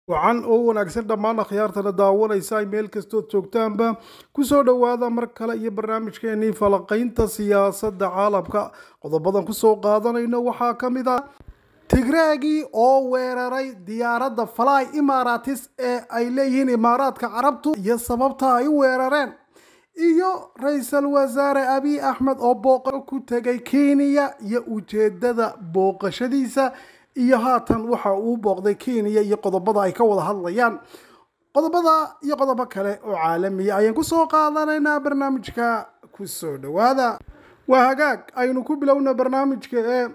wacan oo wanaagsan dhammaan akhyaartana daawanaysa ay meel kastood joogtaanba kusoo dhowaada mar kale iyo barnaamijkeenii falaqaynta siyaasadda caalamka qodobadan kusoo qaadanayno waxaa ka mid a tigreegii oo weeraray diyaaradda fly imaratis ee ay leeyihiin imaaraadka carabtu iyo sababta ay u weerareen iyo ra-iisul wasaare abiy axmed oo booqo ku tegay kenya iyo ujeedada booqashadiisa iyo haatan waxa uu booqday kenya iyo qodobada ay ka wada hadlayaan qodobada iyo qodobo kale oo caalamiya ayaan kusoo qaadanaynaa barnaamijka kusoo dhowaada waa hagaag aynu ku bilowna barnaamijka ee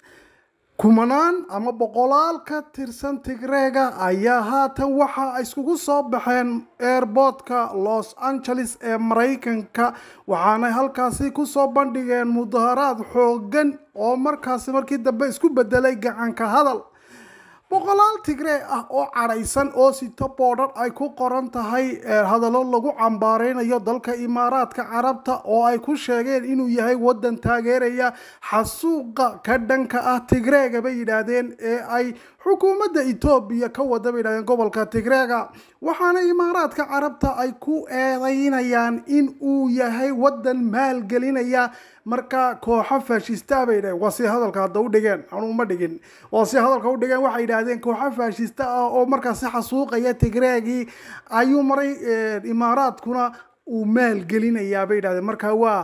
kumanaan ama boqolaal ka tirsan tigreega ayaa haatan waxa iskugu soo baxeen airboortka los angeles ee maraykanka waxaanay halkaasi kusoo bandhigeen mudaharaad xoogan oo markaasi markii dambe isku bedelay gacanka hadal boqolaal tigree ah oo cadhaysan oo sito boodhan ay ku qoran tahay hadallo lagu cambaareynayo dalka imaaraadka carabta oo ay ku sheegeen inuu yahay wadan taageeraya xasuuqa ka dhanka ah tigreega bay yidhaahdeen ee ay xukuumadda etoobiya ka wada bay yidhahdeen gobolka tigreega waxaana imaaraadka carabta ay ku eedeynayaan in uu yahay wadan maalgelinaya marka kooxo faashista bay dhaheen waa si hadalka hadda u dhigeen anuu ma dhigin waa si hadalka u dhigeen waxay yidhaahdeen kooxo faashista ah oo markaasi xasuuqaya tigreegii ayuu maray imaaraadkuna uu maalgelinayaa bay yidhahdeen marka waa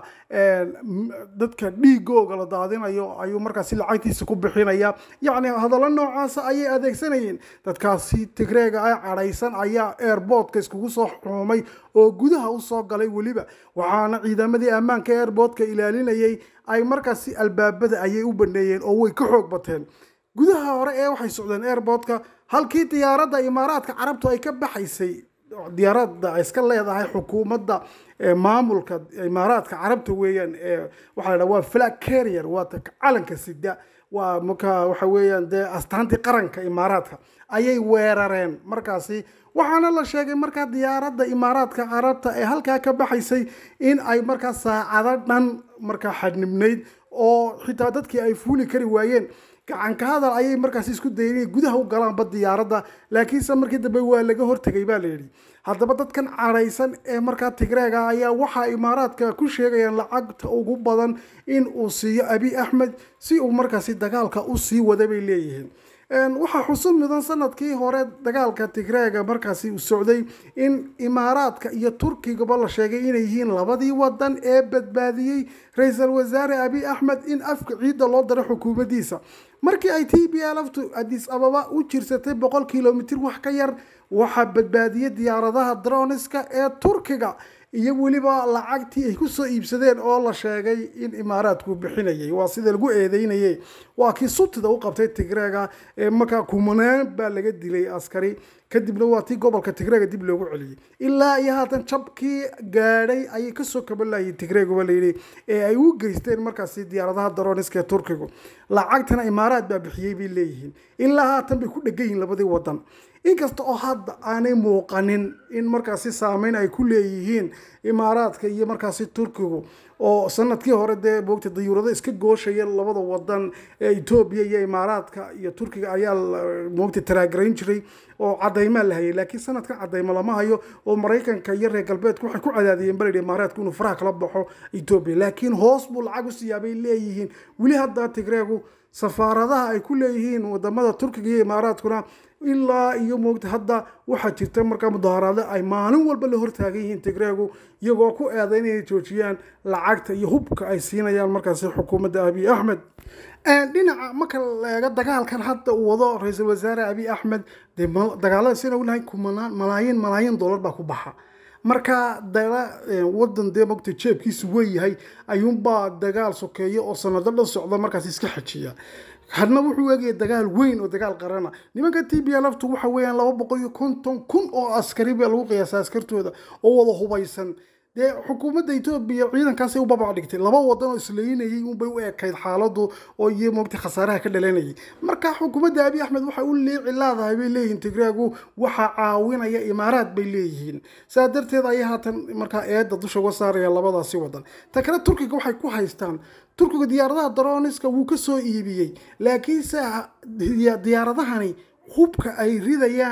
dadka dhiigooga la daadinayo ayuu markaasi lacagtiisa ku bixinaya yacni hadallo noocaasa ayay adeegsanayeen dadkaasi tigreega ay cadhaysan ayaa airboortka iskugu soo xuumay oo gudaha usoo galay weliba waxaana ciidamadii ammaanka airboortka ilaalinayay ay markaasi albaabada ayay u baneeyeen oo way ka xoog bateen gudaha hore ee waxay socdeen airboortka halkii diyaaradda imaaraadka carabtu ay ka baxaysay diyaaradda iska leedahay xukuumadda maamulka imaaraadka carabta weeyaan waxaa la waa flag carrier waa calanka sida waa marka waxa weeyaan dee astaantii qaranka imaaraadka ayay weerareen markaasi waxaana la sheegay markaa diyaaradda imaaraadka carabta ee halkaa ka baxaysay in ay markaa saacado dhan markaa xadnibnayd oo xitaa dadkii ay fuuli kari waayeen gacanka hadal ayay markaasi isku dayeen inay gudaha u galaanba diyaaradda laakiinse markii dambe waa laga hortegay baa la yidhi haddaba dadkan cadhaysan ee markaa tigreega ayaa waxaa imaaraadka ku sheegayaan lacagta ugu badan in uu siiyo abiy axmed si uu markaasi dagaalka u sii wada bay leeyihiin waxaa xusub mudan sanadkii hore dagaalka tigreega markaasi uu socday in imaaraadka iyo turkigaba la sheegay inay yihiin labadii wadan ee badbaadiyey ra-iisul wasaare abiy axmed in afka ciidda loo daro xukuumaddiisa markii ay t b lftu adis ababa u jirsatay boqol kilomitr wax ka yar waxaa badbaadiyey diyaaradaha droniska ee turkiga iyo weliba lacagtii ay kusoo iibsadeen oo la sheegay in imaaraadku bixinayay waa sida lagu eedeynayay waa kii sutida u qabtay tigreega ee markaa kumanaan baa laga dilay askari kadibna waa tii gobolka tigreega dib loogu celiyey ilaa iyo haatan jabkii gaadhay ayay kasoo kabanlayeen tigreeguba layidhi ee ay u geysteen markaasi diyaaradaha daroniska ee turkigu lacagtana imaaraad baa bixiyey bay leeyihiin ilaa haatan bay ku dhegan yihiin labadii wadan inkasta oo hadda aanay muuqanin in markaasi saameyn ay ku leeyihiin imaaraadka iyo markaasi turkigu oo sanadkii hore dee moogta dayuurado iska gooshaya labada wadan ee etoobiya iyo imaaraadka iyo turkiga ayaa moogta taraagarayn jiray oo cadaymaa la hayay laakiin sanadkan cadaymo lama hayo oo maraykanka iyo reer galbeedku waxay ku cadaadiyeen balayidhi imaaraadku inuu faraha kala baxo etoobiya laakiin hoos buu lacag u siiyaabay leeyihiin weli hadda tigreegu safaaradaha ay ku leeyihiin wadamada turkiga iyo imaaraadkuna ilaa iyo moogta hadda waxaa jirta markaa mudaharaado ay maalin walba la hortaagan yihiin tigreegu iyagoo ku eedayn inay joojiyaan lacagta iyo hubka ay siinayaan markaasi xukuumadda abiy axmed dhinaca marka la eego dagaalkan hadda uu wado ra-iisul wasaare abiy axmed dee dagaalada sina u lahay kumanaan malaayiin malaayiin dollar baa ku baxa marka dala wadan dee mogta jeebkiisu weyahay ayuunbaa dagaal sokeeyo oo sanado dhan socda markaas iska xajiya hadna wuxuu eegaya dagaal weyn oo dagaal qarana nimanka t b lftu waxa weeyaan laba boqol iyo konton kun oo askari baa lagu qiyaasa askartooda oo wada hubaysan dee xukuumadda etoobiya ciidankaasay u babac dhigtay laba wadan oo isleynayay unbay u ekayd xaaladu oo iyo moogta khasaaraha ka dhalanayay marka xukuumadda abiy axmed waxay u liici laadahay bay leeyihiin tigreegu waxaa caawinaya imaaraad bay leeyihiin saa darteed ayay haatan markaa eedda dusha uga saaraya labadaasi wadan ta kale turkiga waxay ku haystaan turkiga diyaaradaha daroniska wuu ka soo iibiyey laakiinse diyaaradahani hubka ay ridayaan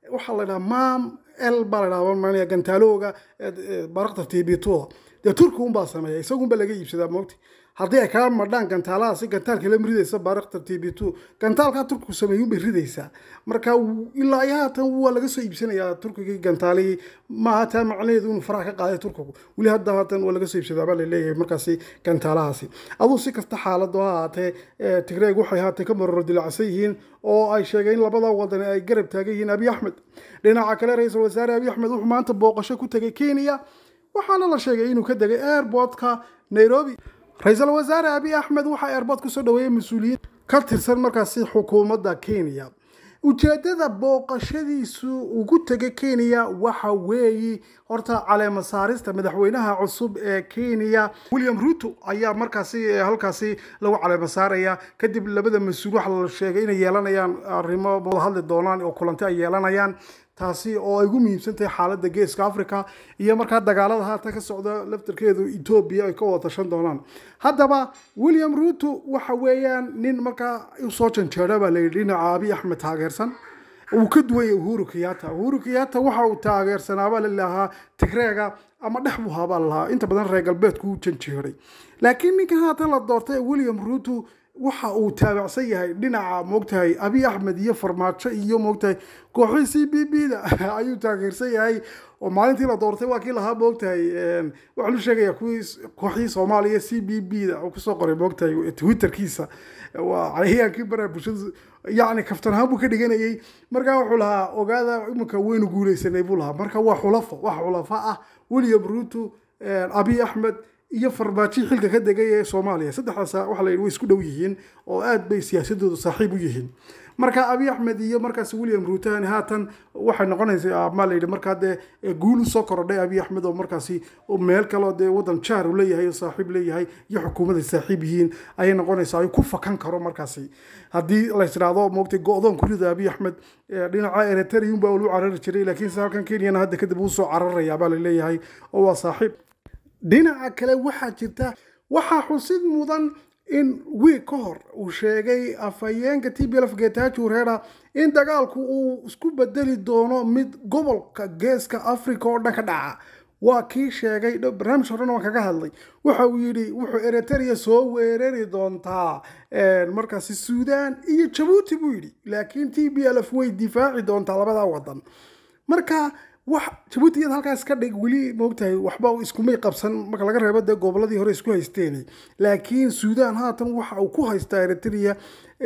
waxaa la dhahaa mam l baa la dhaha gantaalooga baraktar tibituda dee turki unbaa sameeya isagunba laga iibsadaa moogti haddii ay kaa madhaan gantaalahaasi gantaalka la ridaysa baraktar t b two gantaalkaa turkigu sameeyunbay ridaysaa marka ilaa iyo haatan waa laga soo iibsanayaa turkigii gantaalihii maaha taa macnaheedu inuu faraha ka qaaday turkigu weli hadda haatan waa laga soo iibsadaa baa laleeyahay markaasi gantaalahaasi aduu si kasta xaalado ha ahaatee tigreeg waxay haatee ka maroro dilacsan yihiin oo ay sheegeen in labada wadan ay garab taagan yihiin abiy axmed dhinaca kale ra-iisul wasaare abiy axmed wuxuu maanta booqasho ku tegay kenya waxaana la sheegay inuu ka degay airportka nairobi ra-iisul wasaare abiy axmed waxaa airport kusoo dhaweeyey mas-uuliyiin ka tirsan markaasi xukuumadda kenya ujeedada booqashadiisu ugu tegay kenya waxa weeye horta caleema saarista madaxweynaha cusub ee kenya william ruto ayaa markaasi halkaasi lagu caleema saaraya kadib labada mas-uul waxa la sheegay inay yeelanayaan arrimo wada hadli doonaan oo kulanti ay yeelanayaan taasi oo ay ugu muhiimsan tahay xaaladda geeska africa iyo markaa dagaalada haatan ka socda laftarkeedu etoobiya ay ka wada tashan doonaan haddaba william ruto waxa weeyaan nin markaa usoo janjeera baa layidhi dhinaca abiy axmed taageersan uu ka duwan yahay uhuru kenyatta uhuru kenyatta waxa uu taageersanaabaa lalahaa tigreega ama dhex buu haabaa lalahaa inta badan reer galbeedku u janjeeray laakiin ninka haatan la doortay william ruto waxa uu taabacsan yahay dhinaca moogtahay abiy axmed iyo farmaajo iyo moogtahay kooxii c b b da ayuu taageersan yahay oo maalintii la doortay waa kii lahaa moogtahay waxaa lu sheegaya kuwii kooxii soomaaliya c b b da kusoo qoray moogtahay twitterkiisa waa cayayaankii baraa bulshada yacni kaftan ahaan buu ka dhiganayay markaa wuxuu lahaa ogaada iminka waynu guuleysanay buu lahaa marka waa xulafo wax xulafa ah william ruto abiy axmed iyo farmaajo xilka ka degay ee soomaaliya saddexdaas waxa la yidhi way isku dhow yihiin oo aad bay siyaasadoodu saaxiib u yihiin marka abiy axmed iyo markaas william ruutani haatan waxay noqonaysaa maa layidhi markaa dee guul usoo korodhay abiy axmed oo markaasi meel kaleo dee wadan jaar uu leeyahay oo saaxiib leeyahay iyo xukuumaday saaxiib yihiin ayay noqonaysaa ay ku fakan karo markaasi haddii lays idhaahdo moogtay go-doon kurida abiy axmed dhinaca eritreum baa lu carari jiray laakiinse halkan kenyana hadda kadib uu soo cararayaa baa laleeyahay oo waa saaxiib dhinaca kale waxaa jirta waxaa xusid mudan in wiig ka hor uu sheegay afhayeenka t b lf getachu reera in dagaalku uu isku bedeli doono mid gobolka geeska africa oo dhan ka dhaca waa kii sheegay barnaamij horena waan kaga hadlay waxa uu yidhi wuxuu eritrea soo weerari doontaa markaasi suudan iyo jabuuti buu yidhi laakiin t b lf way difaaci doontaa labadaa wadan marka wax jabuuti iyada halkaas ka dhig weli moogtahay waxba iskumay qabsan marka laga reebo dee goboladii hore isku haysteen laakiin suudan haatan waxa uu ku haystaa eritrea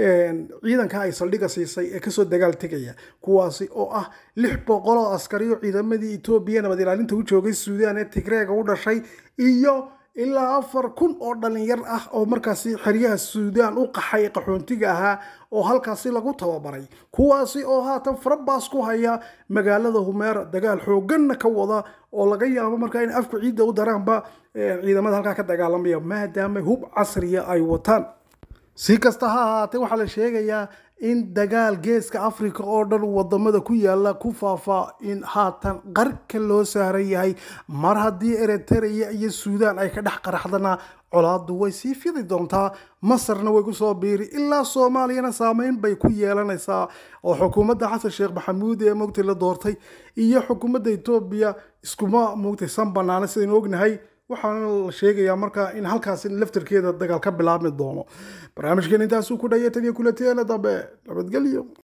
ciidanka ay saldhiga siisay ee kasoo dagaal tegaya kuwaasi oo ah lix boqol oo askariyo ciidamadii etoobiya nabad ilaalinta u joogay suudan ee tigreega u dhashay iyo ilaa afar kun oo dhalinyar ah oo markaasi xeryaha suudan u qaxay qaxoontiga ahaa oo halkaasi lagu tababaray kuwaasi oo haatan farabaas ku haya magaalada humeera dagaal xooganna ka wada oo laga yaabo markaa in afku ciidda u daraanba ciidamada halkaa ka dagaalamaya maadaama hub casriya ay wataan si kasta ha ahaatee waxaa la sheegayaa in dagaal geeska africa oo dhan wadamada ku yaala ku faafa in haatan qarka loo saaran yahay mar haddii eritrea iyo suudan ay ka dhex qaraxdana colaadu way sii fidi doontaa masarna way kusoo biiri ilaa soomaaliyana saameyn bay ku yeelanaysaa oo xukuumadda xasan sheekh maxamuud ee mogtay la doortay iyo xukuumadda etoobiya iskuma mogtay san banaana sidaynu ognahay waxaana la sheegayaa markaa in halkaasi laftarkeeda dagaal ka bilaabmi doono barnaamijkeen intaasuu ku dhaya tan iyo kulateena dambe nabadgelyo